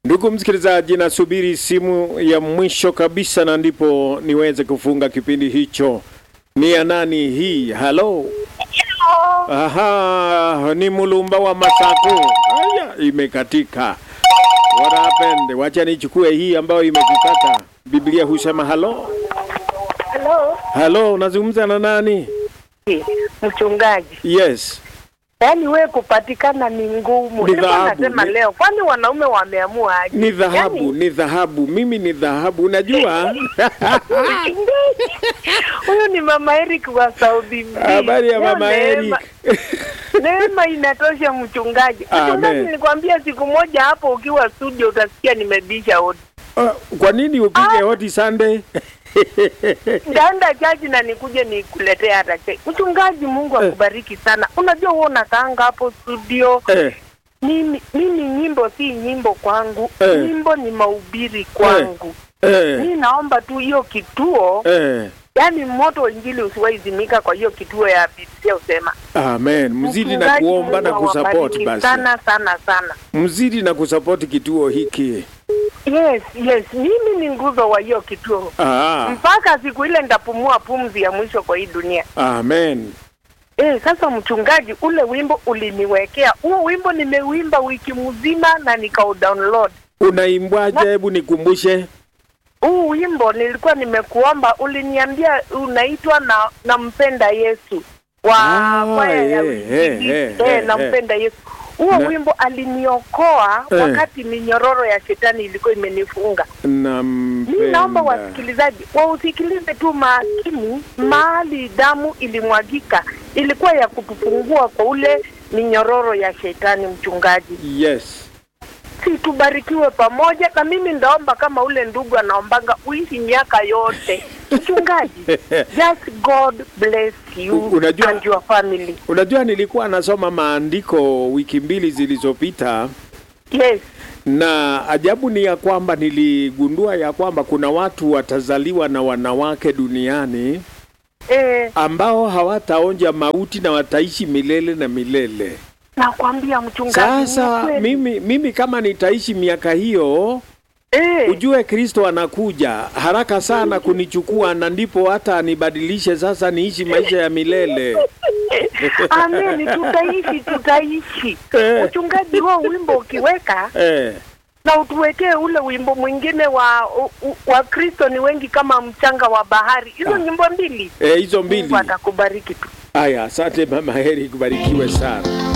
Ndugu msikilizaji, nasubiri simu ya mwisho kabisa na ndipo niweze kufunga kipindi hicho. Ni ya nani hii? Halo. Aha, ni Mulumba wa Masaku. Aya, imekatika. What happened? Wacha nichukue hii ambayo imekukata. Biblia husema halo. Halo, Halo, unazungumza na nani? mchungaji. Yes. Yaani wewe kupatikana ni ngumu. Ni Nilikuwa dhahabu, nasema ni- leo, kwani wanaume wameamua aje? Ni dhahabu, Yaani, ni dhahabu. Mimi ni dhahabu. Unajua? mchungaji, Huyu ni mama Eric wa Saudi B. Habari ya Leo mama neema- Eric. Neema inatosha mchungaji. Amen. Mchungaji, nilikwambia siku moja hapo ukiwa studio utasikia nimebisha hodi. Ah, Kwa nini upige hoti Sunday? Ndaenda chaji na nikuje nikuletee hata chai. Mchungaji, Mungu akubariki sana. Unajua wewe unakaanga hapo studio eh, mimi mimi nyimbo si nyimbo kwangu Eh. nyimbo ni mahubiri kwangu eh, mi naomba tu hiyo kituo eh. yaani moto wa injili usiwahi zimika kwa hiyo kituo ya Biblia usema Amen. Mzidi na Mchungaji, kuomba na Mungu kusupport awabariki basi. sana sana sana Mzidi na kusupport kituo hiki. yes yes mimi ni nguzo wa hiyo kituo Ah, mpaka siku ile nitapumua pumzi ya mwisho kwa hii dunia amen. Eh, sasa mchungaji, ule wimbo uliniwekea huo wimbo, nimeuimba wiki mzima na nikaudownload Unaimbwaje? Hebu nikumbushe. huu wimbo nilikuwa nimekuomba, uliniambia unaitwa na nampenda Yesu wa Ah, kwaya ya eh, Uinjilisti. eh, eh, eh, eh, nampenda Yesu. Huo Na- wimbo aliniokoa Eh. wakati minyororo ya shetani ilikuwa imenifunga. Nampenda. Mi naomba wasikilizaji wausikilize tu makini, mahali damu ilimwagika ilikuwa ya kutufungua kwa ule minyororo ya shetani. Mchungaji, Yes. si tubarikiwe pamoja, na mimi ndaomba kama ule ndugu anaombanga uishi miaka yote. Mchungaji, just God bless you U- unajua- and your family. Unajua nilikuwa nasoma maandiko wiki mbili zilizopita Yes, na ajabu ni ya kwamba niligundua ya kwamba kuna watu watazaliwa na wanawake duniani eh, ambao hawataonja mauti na wataishi milele na milele. nakwambia mchungaji, ni Sasa kweli. mimi, mimi kama nitaishi miaka hiyo, eh, ujue Kristo anakuja haraka sana kunichukua, na ndipo hata anibadilishe sasa niishi maisha ya milele. Ameni, tutaishi tutaishi. Eh. Mchungaji, huo wimbo ukiweka Eh, na utuwekee ule wimbo mwingine wa u- u- wa Kristo ni wengi kama mchanga wa bahari, hizo nyimbo mbili, eh, hizo mbili. Mungu atakubariki tu. Haya, asante mama Heri, kubarikiwe sana.